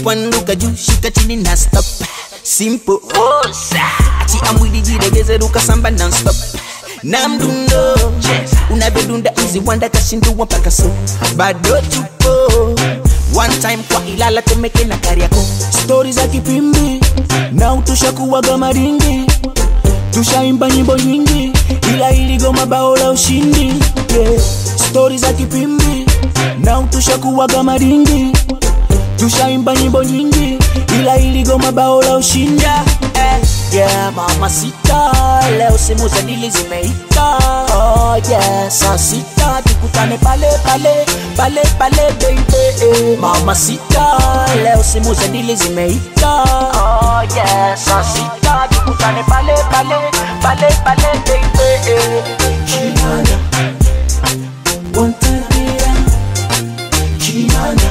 panduka juu shika chini na stop simple osa achia mwili jilegeze ruka samba non stop na mdundo unavyodunda mziwanda kashindua mpaka so bado tupo one time kwa ilala temeke na kariako stori za kipimbi na utushakuwaga maringi tushaimba nyimbo nyingi ila iligoma bao la ushindi yeah. stori za kipimbi na utushakuwaga maringi tushaimba nyimbo nyingi ila iligoma bao la ushindi yeah, eh, yeah, mama sita leo simu za dili zimeita oh, yeah, saa sita tukutane pale pale pale pale baby eh. mama sita leo simu za dili zimeita oh, yeah, saa sita tukutane pale pale pale pale baby eh. Kinanda One time yeah. Kinanda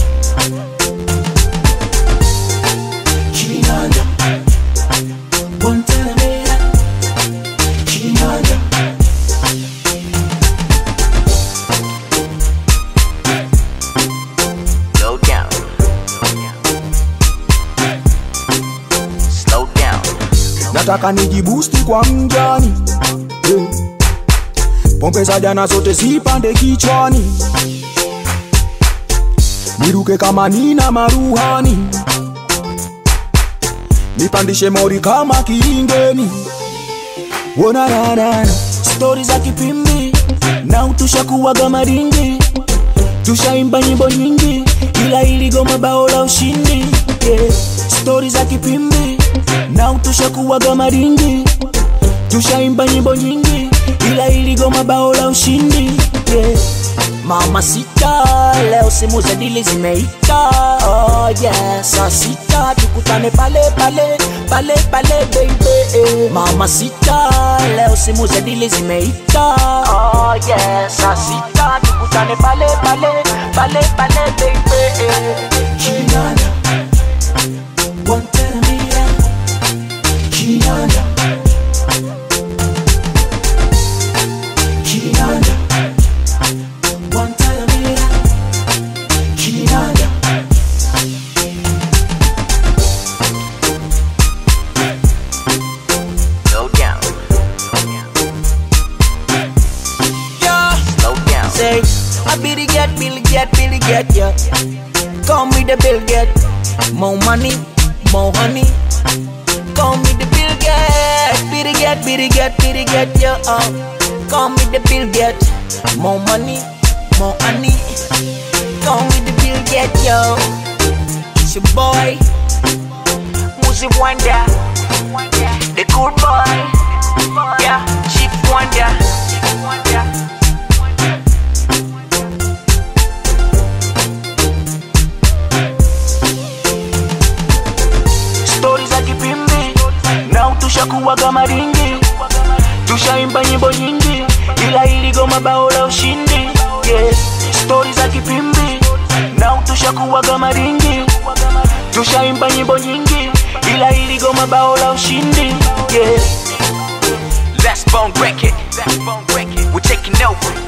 Kinanda One time yeah. Kinanda Slow down. Slow down. nataka nijibusti kwa mjani yeah. pombe za jana zote zipande kichwani niruke kama nina maruhani nipandishe mori kama kiingeni wonananana stori za kipimbi na utushakuwaga maringi tushaimba nyimbo nyingi ila iligoma bao la ushindi yeah. stori za kipimbi na utushakuwaga maringi tushaimba nyimbo nyingi ila iligoma bao la ushindi yeah. mama sita leo simu za dili zimeita oh, yeah. saa sita tukutane pale pale pale pale baby eh. mama sita leo simu za dili zimeita oh, yeah. saa sita tukutane pale pale pale pale baby eh. Kinanda One time yeah. Kinanda Kinanda One time yeah. Kinanda Slow down. yeah. Slow down. say I Billy get, Billy get, Billy get, yeah. Call me the Bill get, more money, more honey. Call me the Bill get, Billy get, Billy get, Billy get, yeah. Uh. Call me the Bill get, more money, more honey. Call me the Bill get, yo. It's your boy, Muzi Wonder, the cool boy, yeah, Chief Wonder. stori za kipimbi na utushakuwaga maringi tushaimba nyimbo nyingi ila iligoma bao la ushindi yeah. stori za kipimbi na utushakuwaga maringi tushaimba nyimbo nyingi ila iligoma bao la ushindi yeah. Let's bone break it. Let's bone break it. We're taking over.